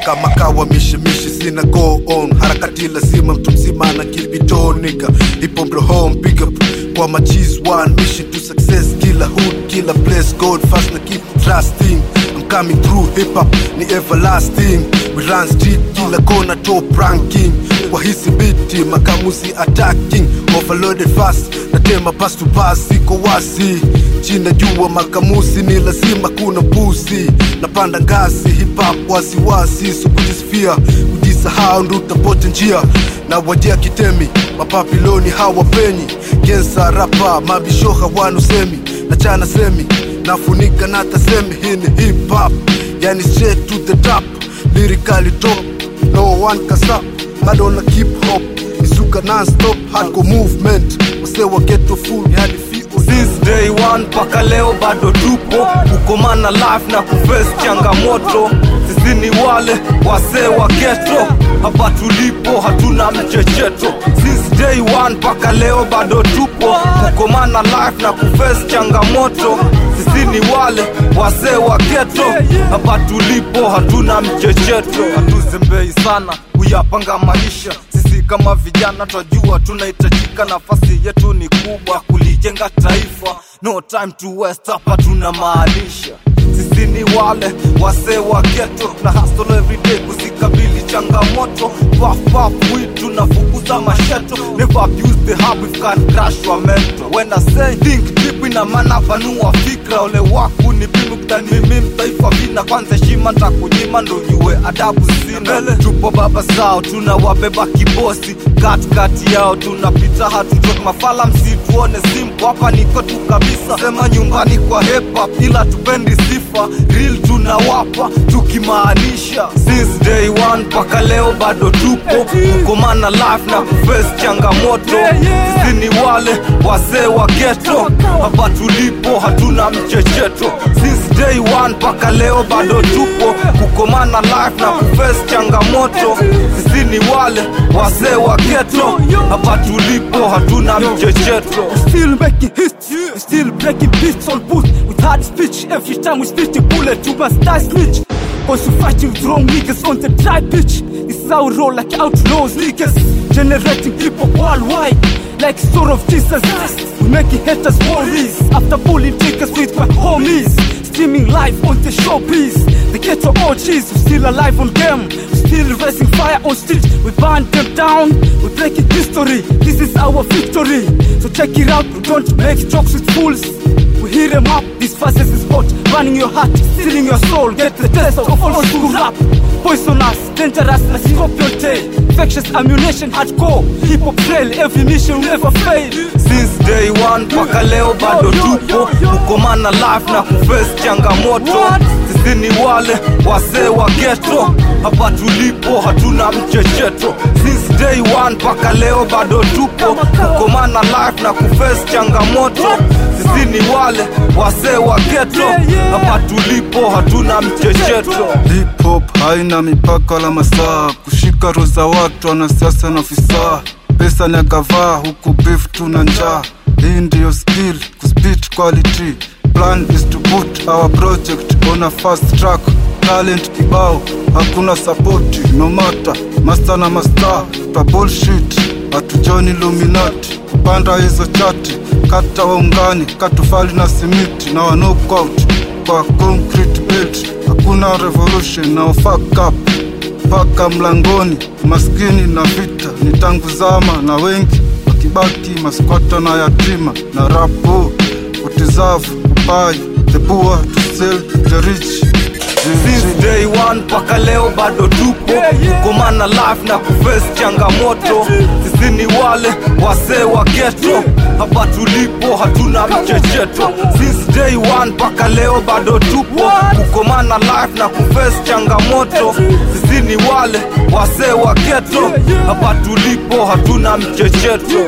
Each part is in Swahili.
kama kawa mishimishi sina go on harakati lazima mtu mzima na kilbitonika ipo bro home pick up kwa machis one mission to success kila hood kila place gold fast na keep trusting I'm coming through hip hop ni everlasting we run street kila kona top ranking kwa hisi biti makamusi attacking overloaded fast na tema pass to pass iko wasi china jua makamusi ni lazima kuna pusi napanda ngazi hip hop wasiwasi so kujisifia kujisahau ndo utapote njia na wajia kitemi mapapiloni hawapenyi gensa rapa mabisho hawana usemi na chana semi nafunika na tasemi hii ni hip hop yani straight to the top lyrically top no one can stop bado na keep hop isuka non-stop hardcore movement wase wa ghetto full hadi fio Since day one mpaka leo bado tupo kukomana life na kuface changamoto. Sisi ni wale wasee wa ghetto, hapa tulipo hatuna mchecheto. Since day one mpaka leo bado tupo kukomana life na kuface changamoto. Sisi ni wale wasee wa ghetto, hapa tulipo hatuna mchecheto. Hatuzembei sana kuyapanga maisha sisi kama vijana twajua tunahitajika, nafasi yetu ni kubwa kulijenga taifa. No time to waste, hapa tunamaanisha sisi ni wale wasee wa ghetto na hustle every day kuzikabili changamoto. Puff puff weed tunafukuza masheto, never abuse the hub if can crash your mental. When I say think deep, ina maana panua fikra. Ole waku ni bimu kutani mimi mtaifa vina, kwanza heshima ntakunyima ndo jue adabu sina. Mbele tupo baba zao tunawabeba kibosi, katikati yao tunapita hatutoki mafala, msituone simple hapa niko tu kabisa, sema nyumbani kwa hip hop, ila tupendi sifa real tunawapa tukimaanisha since day one mpaka leo bado tupo kukomana life na kuface changamoto sisi ni wale wazee wa ghetto hapa tulipo hatuna mchecheto since day one mpaka leo bado tupo kukomana life na kuface changamoto sisi ni wale wazee wa ghetto hapa tulipo hatuna mchecheto Still making hits, still breaking beats on booth with hard speech. Every time we spit a bullet, you must die snitch. Cause we fighting with wrong niggas on the dry pitch. This is how we roll like outlaws, niggas. Generating hip hop worldwide, like story of Jesus. We making haters worries after bullying niggas with my homies. Streaming live on the showbiz. The ghetto OGs, we still alive on game. We still raising fire on street. We burn them down. We breaking history. This is our victory. So check it out. We don't make jokes with fools. We hear them up. This verses is hot. Running your heart, stealing your soul. Get the taste of old school rap. Poisonous, dangerous, like scorpion tail. Infectious ammunition, hardcore. Hip hop trail. Every mission will never fail. since day one mpaka leo bado tupo kukomana life na kuface changamoto sisi ni wale wasee wa ghetto hapa tulipo hatuna mchecheto since day one mpaka leo bado tupo kukomana life na kuface changamoto sisi ni wale wasee wa ghetto hapa tulipo hatuna mchecheto Hip hop haina mipaka wala masaa, kushika roho za watu, wanasiasa na ofisa. Pesa ni akavaa huku beef tuna njaa. Hii ndiyo skill kuspit quality. Plan is to put our project on a fast track. Talent kibao, hakuna sapoti, no matter master na master, twa bullshit hatujoni Illuminati. Kupanda hizo chati, kata waungani, katufali na simiti na wa knockout kwa concrete build. Hakuna revolution na fuck up mpaka mlangoni, maskini na vita ni tangu zama, na wengi wakibaki maskwata na yatima na rapo utizavu upai the poor to sell the rich since day one mpaka leo bado tupo kukomana life na kuface changamoto sisi ni wale wasee wa ghetto hapa tulipo hatuna mchecheto since day one mpaka leo bado tupo kukomana life na kuface changamoto sisi ni wale wasee wa ghetto hapa tulipo hatuna mchecheto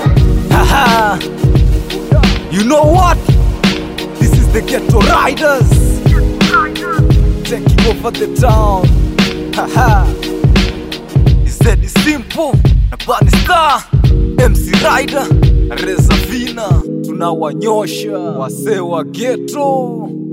Haha. you know what this is the ghetto riders taking over the town. Haha. He said it's simple. Na Bunny Star, MC Rider, na Reza Vina, tunawanyosha wasee wa ghetto.